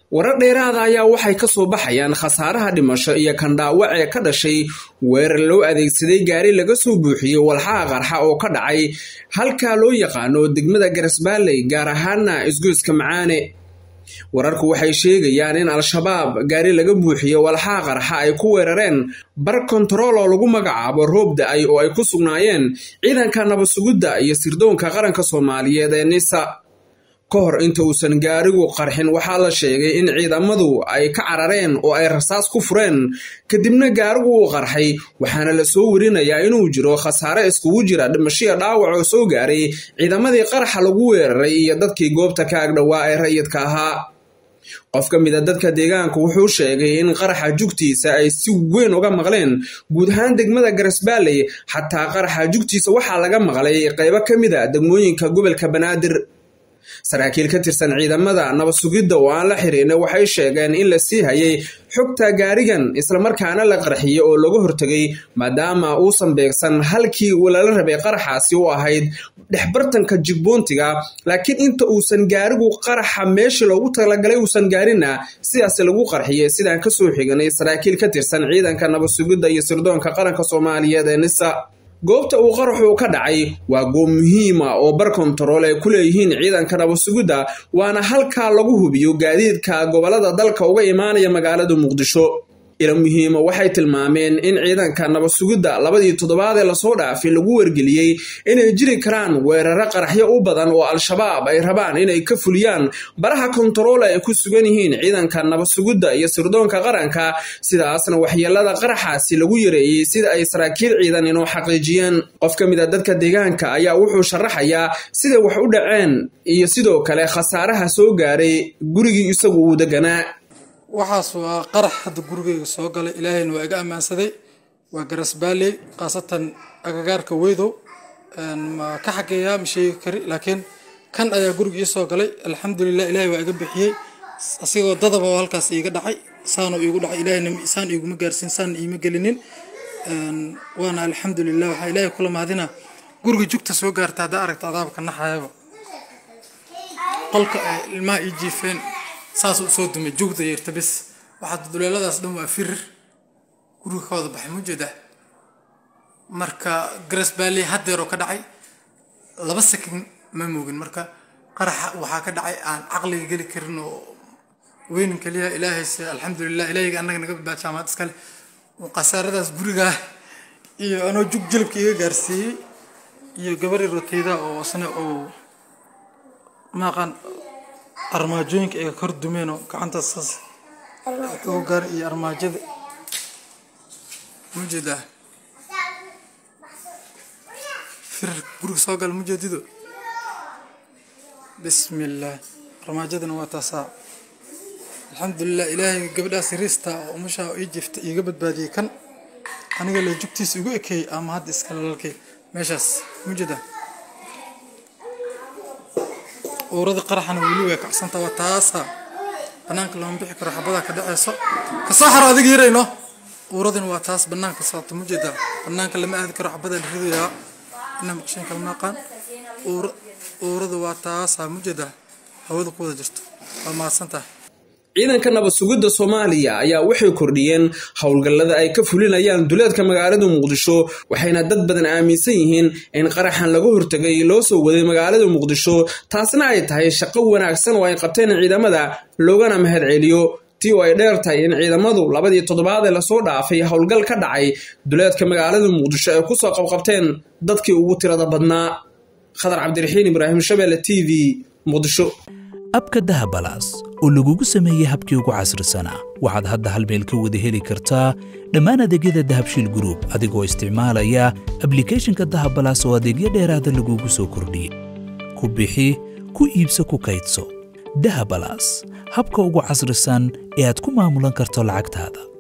warar dheeraada ayaa waxay ka soo baxayaan khasaaraha dhimasho iyo kan dhaawac ee ka dhashay weerar loo adeegsaday gaari laga soo buuxiyey walxaha qarxa oo ka dhacay halkaa loo yaqaano degmada garasbaaley gaar ahaana isgoyska macaane wararku waxay sheegayaan in al-shabaab gaari laga buuxiyo walxaha qarxa ay ku weerareen bar kontarool oo lagu magacaabo roob da-ay oo ay ku sugnaayeen ciidanka nabadsugidda iyo sirdoonka qaranka soomaaliyeed ee nisa ka hor inta uusan gaarigu qarxin waxaa la sheegay in ciidamadu ay ka carareen oo ay rasaas ku fureen kadibna gaarigu uu qarxay waxaana la soo werinayaa inuu jiro khasaare iskugu jira dhimashiya dhaawac oo soo gaaray ciidamadii qaraxa lagu weeraray iyo dadkii goobta ka agdhowaa ee rayidka ahaa qof ka mid a dadka deegaanka wuxuu sheegay in qaraxa jugtiisa ay si weyn uga maqleen guud ahaan degmada garasbaaley xataa qaraxa jugtiisa waxaa laga maqlay qaybo ka mid a degmooyinka gobolka banaadir saraakiil ka tirsan ciidamada nabadsugidda oo aan la xihiirna waxay sheegeen in la sii hayay xogta gaarigan islamarkaana la qarxiyey oo laga hortegay maadaama uusan beegsan halkii lala rabay qaraxaasi u ahayd dhexbartanka jigboontiga laakiin inta uusan gaarigu qaraxa meeshii loogu talagalay uusan gaarinna sidaas lagu qarxiyey sidaan kasoo xiganay saraakiil ka tirsan ciidanka nabadsugidda iyo sirdoonka qaranka soomaaliyeed ee nisa goobta uu qaraxu ka dhacay waa goob muhiima oo bar kontarool ay ku leeyihiin ciidanka nabadsugidda waana halkaa lagu hubiyo gaadiidka gobolada dalka uga imaanaya magaalada muqdisho ila muhiima waxay tilmaameen in ciidanka nabadsugidda labadii toddobaad ee lasoo dhaafay lagu wargeliyey inay jiri karaan weeraro qaraxyo u badan oo al-shabaab ay rabaan inay ka fuliyaan baraha kontarool ay ku sugan yihiin ciidanka nabadsugidda iyo sirdoonka qaranka sidaasna waxyeelada qaraxaasi lagu yareeyey sida ay saraakiil ciidan inoo xaqiijiyeen qof ka mid a dadka deegaanka ayaa wuxuu sharaxayaa siday wax u dhaceen iyo sidoo kale khasaaraha soo gaaray gurigii isagu uu deganaa waxaas waa qarax hadda gurigeyga soo galay ilaahayna waa iga ammaansaday waa garasbaaley khaasatan agagaarka weydow ma ka xageeyaa ma sheegi kari laakiin kan ayaa guriga ii soo galay alxamdulilah ilaahay waa iga bixiyey asigoo dadaba oo halkaas iiga dhacay saanoo iigu dhacay ilaahayna saan iiguma gaarsiin saan iima gelinin waana alxamdulilah waxaa ilaahay kula mahadina guriga jugta soo gaarta haddaa aragta adaabka naxayaba qolka ay ilmaha ii jiifeen saas u soo dumay joogda yeerta bis waxaa duleeladaas dhan waa firir guriga ka wada baxay mujeeda marka garas baalley haddeeroo ka dhacay laba sakin ma moogin marka qaraxa waxaa ka dhacay aan caqliga geli karin oo weynin kaliya ilaahayse alxamdulilah ilaahayga annaga naga badbaad jaamacad iskale khasaaradaas gurigaa iyo anoo jug jilibka iga gaarsiiyey iyo gabari roteyda oo isna oo maaqaan armaajooyinka ay kor dumeen oo gacanta saas wuxuu gaar iyo armaajada mujeedaa firir guriga soo gal mujeedido bismillaah armaajadana waa taasaa alxamdulilah ilaahay gabadhaas yariista oo umashaa ii jifta iiga badbaadiyey kan aniga la jugtiisa igu ekeeyey ama hadda iska lalkay meeshaas mujeedaa uurada qaraxana weli way kacsanta waa taasa banaanka lama bixi karo xabadaa ka dhaceyso kasoo xaro adiga yarayno uuradina waa taas banaanka socota mujeedaa banaanka lama aadi karo xabadaa la ridayaa inaa maqshin kala maaqaan uurada waa taasa mujeedaa hawada ku wada jirto waa mahadsantahay ciidanka nabadsugidda soomaaliya ayaa waxay kordhiyeen howlgallada ay ka fulinayaan duleedka magaalada muqdisho waxayna dad badan aaminsan yihiin in qaraxan laga hortegay loo soo waday magaalada muqdisho taasna ay tahay shaqo wanaagsan oo ay qabteen ciidamada loogana mahad celiyo tii oo ay dheer tahay in ciidamadu labadii toddobaad ee lasoo dhaafay howlgal ka dhacay duleedka magaalada muqdisho ay kusoo qabqabteen dadkii ugu tirada badnaa khadar cabdiraxiin ibraahim shabeelle t v muqdisho abka dahabalaas oo lagugu sameeyey habkii ugu casrisanaa waxaad hadda hal meel ka wada heli kartaa dhammaan adeegyada dahabshiil gruub adigoo isticmaalaya ablikhethonka dahabalaas oo adeegyo dheeraada lagugu soo kordhiyey ku bixi ku iibso ku kaydso dahabalaas habka ugu casrisan ee aad ku maamulan karto lacagtaada